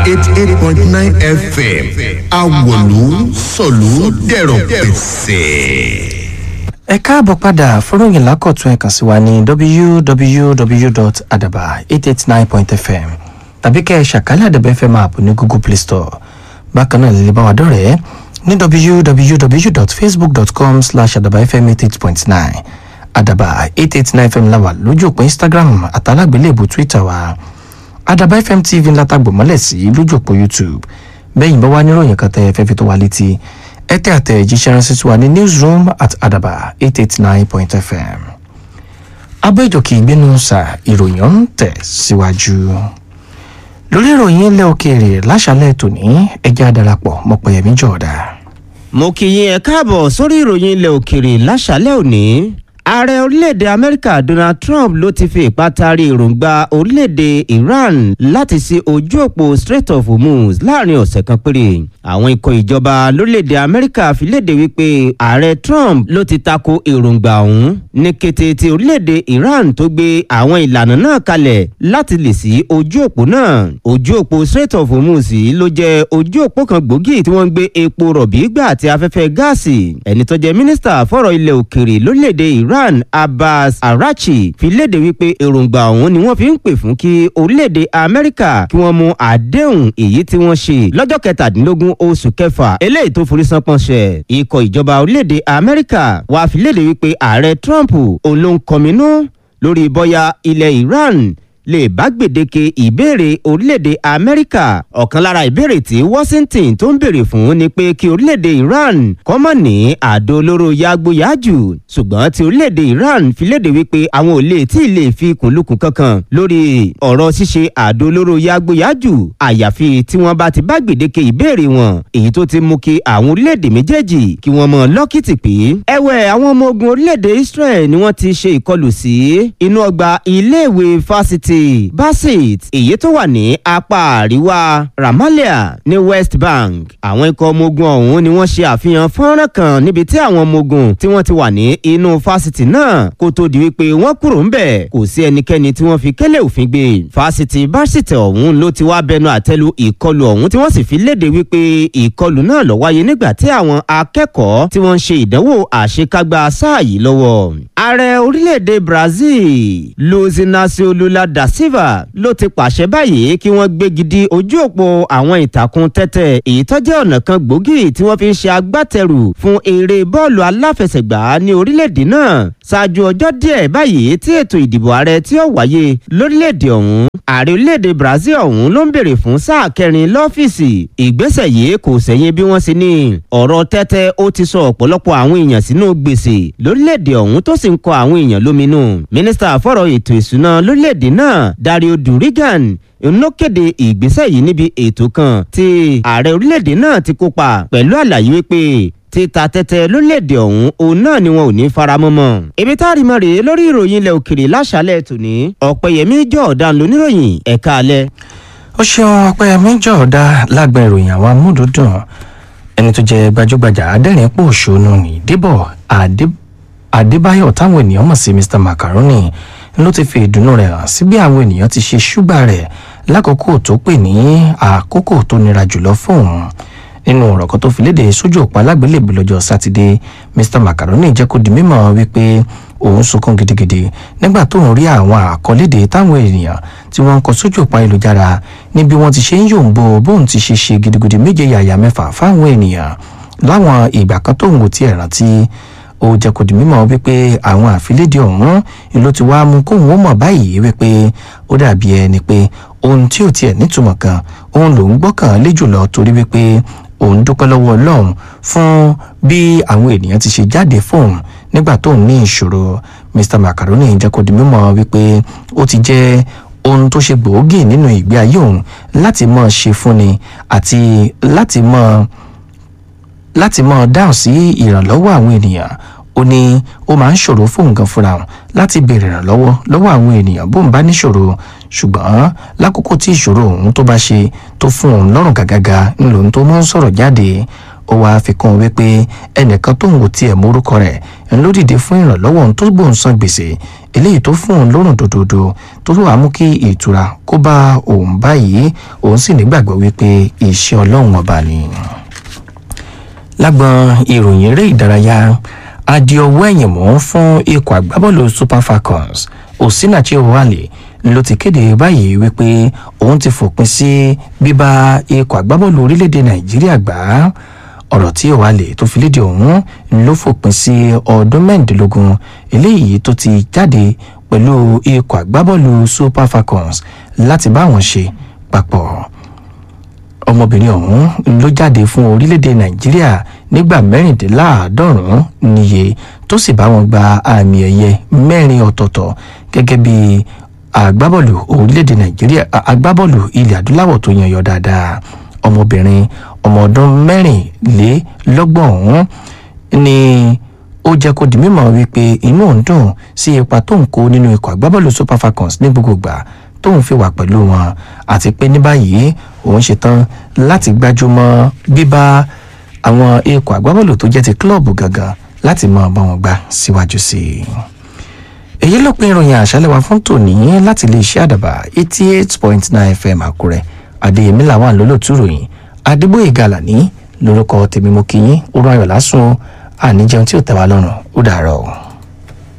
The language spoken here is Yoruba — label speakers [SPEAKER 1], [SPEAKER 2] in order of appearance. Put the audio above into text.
[SPEAKER 1] eighty eight point nine fm awolu sọ̀lú dẹ̀rọ̀ pẹ̀sẹ̀.
[SPEAKER 2] ẹ káàbọ̀ padà fọ́rọ̀yìn lákọ̀tún ẹ̀kan sí wa ní www.adaba889.fm tàbí kẹ́ ẹ ṣàkálẹ̀ àdàbẹ̀ fm app ní google play store bákan náà lè bá wa dọ̀rẹ́ ní www.facebook.com slash adabafm88.9 adaba 889fm láwà lójú òpó instagram àtàlágbélébù twitter wa adaba fm tv ńlá tàgbò mọ́lẹ̀ sí lójú òpó youtube bẹ́yìn bá wá níròyìn kan tẹ́ ẹ fẹ́ fi tó wa létí ẹ tẹ́ àtẹ̀jíṣẹ́ ránṣẹ́ sí wa ní newsroom at adaba 889.fm abẹ́jọ́kì ìgbénu sa ìròyìn ń tẹ̀ síwájú lórí ìròyìn ilẹ̀ òkèèrè láṣálẹ̀ tòní ẹjẹ́ àdarapọ̀ mọ̀pẹ̀yẹmí jọ̀ọ́dá.
[SPEAKER 3] mo kì í yín ẹ káàbọ̀ sórí ìròyìn ilẹ̀ òkèèrè láṣálẹ̀ òní ààrẹ orílẹ̀-èdè amẹ́ríkà donald trump ló ti fi ipá taari èròǹgbà orílẹ̀-èdè iran láti sí ojú òpó strait of hormuz láàrin ọ̀sẹ̀ kan péré àwọn ikọ̀ ìjọba lórílẹ̀-èdè amẹ́ríkà fi léde wípé ààrẹ trump ló ti tako èròǹgbà ọ̀hún ní kété tí orílẹ̀-èdè iran tó gbé àwọn ìlànà náà kalẹ̀ láti lè sí ojú òpó náà ojú òpó strait of hormuz yìí ló jẹ́ ojú òpó kan gbòógì tí wọ́n ń gbé epo rọ̀bì gbà àti afẹ́fẹ́ gáàsì ẹni tó jẹ́ mínísítà fọ̀rọ̀ ilẹ̀ òkèrè lórílẹ̀-èdè iran iran abbas arachi fi léde wípé èròǹgbà ọ̀hún ni wọ́n fi ń pè fún kí orílẹ̀-èdè amẹ́ríkà kí wọ́n mú àdéhùn èyí tí wọ́n ṣe lọ́jọ́ kẹtàdínlógún oṣù kẹfà eléyìí tó forí sánpọ̀nṣẹ̀ ikọ̀ ìjọba orílẹ̀-èdè amẹ́ríkà wàá fi léde wípé ààrẹ trump òun ló ń kọminú lórí bọ́yá ilẹ̀ iran lè bá gbèdéke ìbéèrè orílẹ̀-èdè amẹ́ríkà ọ̀kan lára ìbéèrè tí washington tó ń béèrè fún ni pé kí orílẹ̀-èdè iran kọ́mọ̀ ní àdó olóró yagboyàjù ṣùgbọ́n tí orílẹ̀-èdè iran fi léde wípé àwọn ò lè tí ì lè fi kùnlùkùn kankan lórí ọ̀rọ̀ ṣíṣe àdó olóró yagboyàjù àyàfi tí wọ́n bá ti bá gbèdéke ìbéèrè wọn èyí tó ti mú kí àwọn orílẹ̀-èdè méjèèjì kí wọ́n mọ lọ́kìtì pé ẹ̀wẹ̀ àwọn ọmọ ogun orílẹ̀-èdè israel ni wọ́n ti ṣe ìkọlù sí inú ọgbà iléèwé fásitì basit èyí tó wà ní apá àríwá ramallah ní west bank àwọn ikọ̀ ọmọ ogun ọ̀hún ni wọ́n ṣe àfihàn fọ́nrán kan níbi tí àwọn ọmọ ogun tí wọ́n ti wà ní inú fásitì náà kó tó di wípé wọ́n kúrò ńbẹ̀ kò sí ẹnikẹ́ni tí wọ́n fi kélé òfin gbé fásitì basit ọ̀hún ló ti wá bẹnu àtẹ́lu ìkọlù ọ̀hún tí wọ́n sì fi léde wípé ìkọlù náà ló wáyé nígbà tí àwọn akẹ́kọ̀ọ́ tí wọ́n ń ṣe ìdánwò àṣekágbá sáà yìí lọ́wọ́ ààrẹ orílẹ̀-èdè brazil luiz inacio lula da silva ló ti pàṣẹ báyìí kí wọ́n gbégi dí ojú òpó àwọn ìtàkùn tẹ́tẹ́ èyí tó jẹ́ ọ̀nà kan gbòógì tí wọ́n fi ń ṣe agbátẹrù fún eré bọ́ọ̀lù aláfẹsẹ̀gbá ní orílẹ̀-èdè náà ṣáájú ọjọ́ díẹ̀ báyìí tí ètò ìdìbò ààrẹ tí ó wáyé lórílẹ̀-èdè ọ̀hún ààrẹ orílẹ̀-èdè brazil ọ̀hún ló ń bèrè fún sáà kẹrin lọ́fíìsì ìgbésẹ̀ yìí kò sẹ́yìn bí wọ́n ṣe ní ọ̀rọ̀ tẹ́tẹ́ ó ti sọ ọ̀pọ̀lọpọ̀ àwọn èèyàn sínú gbèsè lórílẹ̀-èdè ọ̀hún tó sì ń kọ àwọn èèyàn lóminú mínísítà fọ̀rọ̀ ètò ìṣúná lórílẹ̀-èdè náà dario durigan ló kéde ìgbésẹ̀ yìí níbi ètò kan tí ààrẹ orílẹ̀-èdè náà ti kópa pẹ̀lú àlàyé wípé títa tẹ́tẹ́ lórílẹ̀‐èdè ọ̀hún òun náà ni wọn ò ní faramọ́ mọ́. ibi tá a rí mọ́ rèé lórí ìròyìn ilẹ̀ òkèrè láṣálẹ̀ tòní ọ̀pẹ̀yẹmí jọ̀ọ́dán lóníròyìn ẹ̀ka alẹ́.
[SPEAKER 2] ó ṣeun ọpẹ́yẹmí jọ̀ọ́dá lágbà ìròyìn àwọn amúdùdùn ẹni tó jẹ́ gbajúgbajà adẹ́rìn pò ṣónú ní débọ̀ adébáyọ̀ táwọn ènìyàn mọ̀ sí mr macaroni ló ti fi ìdùnnú rẹ̀ hàn sí bí àwọn ènìyàn ti ṣe ṣúgbà rẹ̀ lákòókò tó pè ní àkókò tó nira jùlọ fóun nínú ọ̀rọ̀ kan tó fi léde sójú òpó alágbélébùú lọ́jọ́ sátidé mr macaroni jẹ́ kó di mímọ̀ wípé òun sunkún gidigidi nígbà tó ń rí àwọn àkọlédè táwọn ènìyàn tí wọ́n ń kọ sójú òpó ayélujára níbi wọ́n ti ṣe ń yòǹbo bóun ti ṣe ṣe gidigidi méje yàyà mẹ́fà fáwọn ènìyàn láwọn ìgbà kan tóun ò tiẹ̀ rántí ó jẹ́ kó di mímọ̀ wípé àwọn àfilédè ọ̀hún ló ti wá mú kóun ó mọ̀ báyìí wípé ó dàbí ẹni pé ohun tí ò tiẹ̀ nítumọ̀ kan òun lòún gbọ́kàn lé jùlọ torí wípé òun dúpẹ́ lọ́wọ́ ọlọ́run fún bí àwọn ènìyàn ti ṣe jáde fóun nígbà tóun ní ìṣòro mr macaroni jẹ́ kó di mímọ̀ wípé ó ti jẹ́ ohun tó ṣe gbòógì nínú ìgbé ayé òun láti mọ̀ ṣe fúnni àti láti mọ̀ láti mọ̀ dáhùn sí ìrànlọ́wọ́ àwọn ènìyàn ó ní ó máa ń ṣòro fóun gan fúnra òun láti béèrè ìrànlọ́wọ́ lọ́wọ́ àwọn ènìyàn bóun bá níṣòro ṣùgbọ́n lákòókò tí ìṣòro òun tó bá ṣe tó fún òun lọ́rùn gàgàgà ńlò tó máa ń sọ̀rọ̀ jáde ó wáá fi kún un wípé ẹnìkan tóun ò tiẹ̀ mórúkọ rẹ̀ ń ló dìde fún ìrànlọ́wọ́ òun tó gbóhùn san gbèsè eléyìí tó fún òun lórùn dòdòdò tó wàá mú kí ìtura kó bá òun báyìí òun sì nígbàgbọ́ wípé iṣẹ́ ọlọ́run ọba ni. lágbọn ìròyìn eré ìdárayá adìọwọ́ ẹ̀yìn mọ́ fún ikọ̀ àgbábọ́ọ̀lù super falcons osinachi owale ló ti kéde báyìí wípé òun ti fòpin sí bíbá ikọ̀ àgbábọ́ọ̀lù orílẹ̀-èdè nàìjíríà gbà á ọ̀rọ̀ tí owale tó fi léde ọ̀hún ló fòpin sí ọdún mẹ́rìndínlógún eléyìí tó ti jáde pẹ̀lú ikọ̀ àgbábọ́ọ̀lù super falcons láti bá wọn ṣe papọ̀ ọmọbìnrin ọ̀hún ló jáde fún orílẹ̀-èdè nàìjíríà nígbà mẹ́rìndínláàádọ́rùn-ún níye tó sì bá wọn gba àmì ẹ̀yẹ mẹ́rin ọ̀tọ̀ọ̀tọ̀ gẹ́gẹ́ bí agbábọ́ọ̀lù orílẹ̀-èdè nàìjíríà agbábọ́ọ̀lù ilẹ̀ adúláwọ̀ tó yan yọ dáadáa ọmọbìnrin ọmọ ọdún mẹ́rìnlélọ́gbọ̀n ọ̀hún ni ó jẹ́ kó di mímọ̀ wípé inú òun dùn sí ipa tó ń kó nínú ikọ̀ agbábọ́ọ̀lù super falcons ní gbogbo ìgbà tóun fi wà pẹ̀lú wọn àti pé ní báyìí òun ṣetán láti gbájúmọ́ bíbá àwọn ikọ̀ agbábọ́ọ̀lù tó jẹ́ ti kílọ̀bù gangan láti máa bá wọn gbá síwájú sí i. èyí ló pin ìròyìn àṣálẹ̀ wa fún tòní láti lè ṣe àdàbà eighty eight point nine fm àkúrẹ́ adéyẹmí làwọn lólótú ròyìn adébóyè gàlàní lórúkọ tèmi mo kí yín ó rọ ayọ̀ lásùn àníjẹun tí ò tẹ́ wa lọ́rùn ó dàárọ̀.